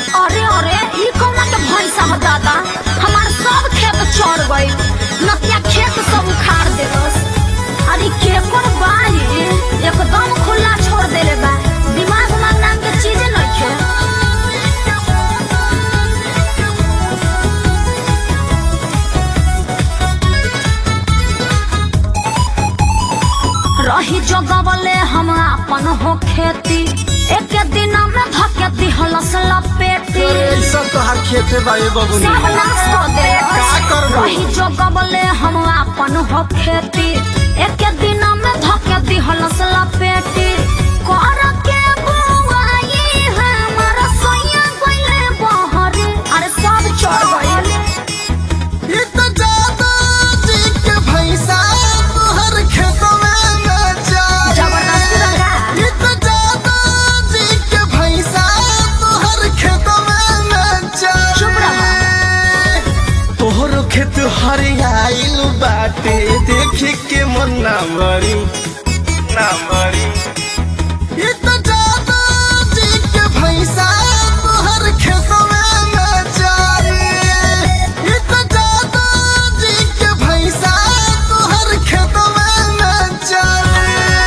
अरे अरे ई कौना के भैंसा ह दादा हमार सब खेत चढ़ गई नतिया खेत सब उखाड़ देलस अरे केकर बाड़ी एकदम खुला छोड़ देले बा दिमाग उमाग नाम के चीज नइखे रही जगवले हम अपन हो खेती एक दिन में धके दिहलस लपेटी अरे सब तोहार खेते बा ए बबुनी सब नाश कर दे का करबो? रही जगवले हम अपन हो खेती एक दिन में धके दिहलस लपेटी कर के बुआई हमर सैया गइले बहरी अरे सब चढ़ गइल ई तो जादू जी के भैंसा तोहर खेतवे में जाई जबरदस्ती लगा ई तो जादू जी के भैंसा तोहर खेतवे में जाई चुप रह। तोहर खेत हरियाइल बाटे देखी के मन ना मरी ना मरी ई तो जादू जी के भैंसा तोहर खेतवे में जाई ई तो जादू जी के भैंसा तोहर खेतवे में जाई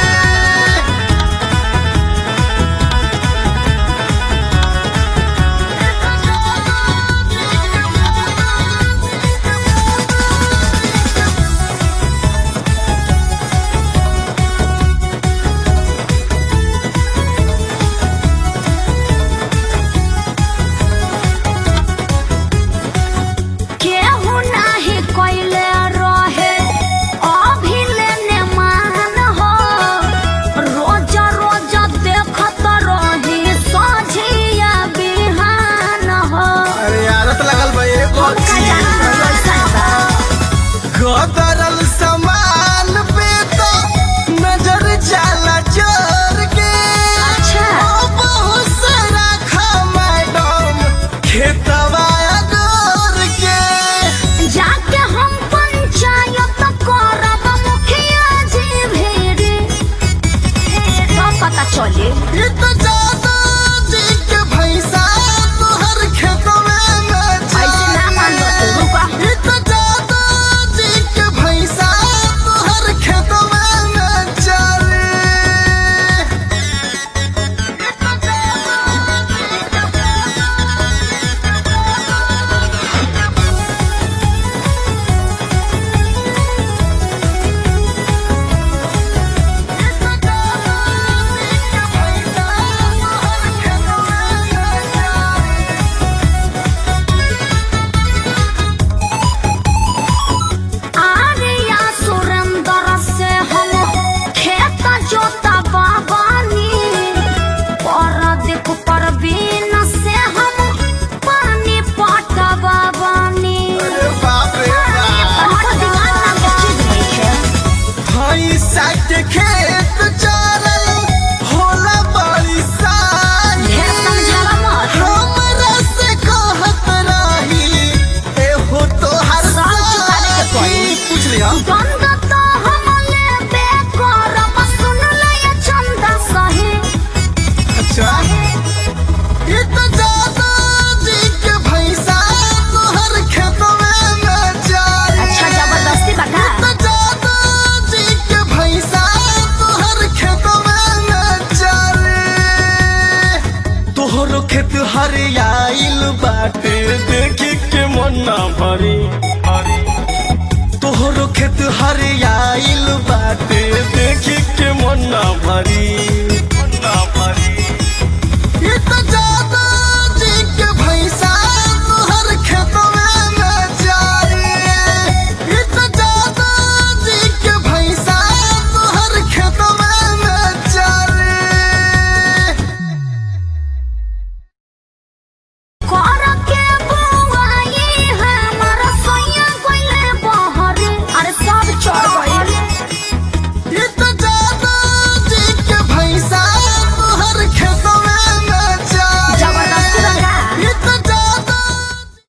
केहू नाही कइले रहे अभिलेने मान हो रोज रोज देखत रही सझिया बिहान हो अरे आदत लगल बा एगो हम का जानत रही ऐसन बा गदरल सामान पे तो नजर जाला चोर के अच्छा। ओ बहुत सारा खा मैडम खेतवा अगोर के जाके हम पंचायत करब मुखिया जी भेड़ी सब पता चली ई तो जादू जी के भैंसा तोहर खेतवे में ऐसे ना मान लो तू, रुका। ई तो जादू जी के भैंसा तोहर खेतवे में चले आर्या सुरेंद्र से हम खेत जोता बाबानी परदीप परवीन से हम पानी पटवा बानी अरे बाप रे बाप हमको दिमाग नाम के चीज नहीं है भैंसा के खेत चरल होला बड़ी साई ढेर समझावा मत हमरा से कहत रही एहो तोहर साल चुकाने के पड़ी। पूछ लिया गंध तो हम लेबे करब सुन ले ये चंदा सही अच्छा ये तो जादू जी के भैंसा तोहर खेतवे में जाई अच्छा जबरदस्ती बता तो जादू जी के भैंसा तोहर खेतवे में चले तोहर खेत हरियाइल बाटे देखी के मन ना भरी तोहर खेत हरियाइल बाटे देखी के मन ना भरी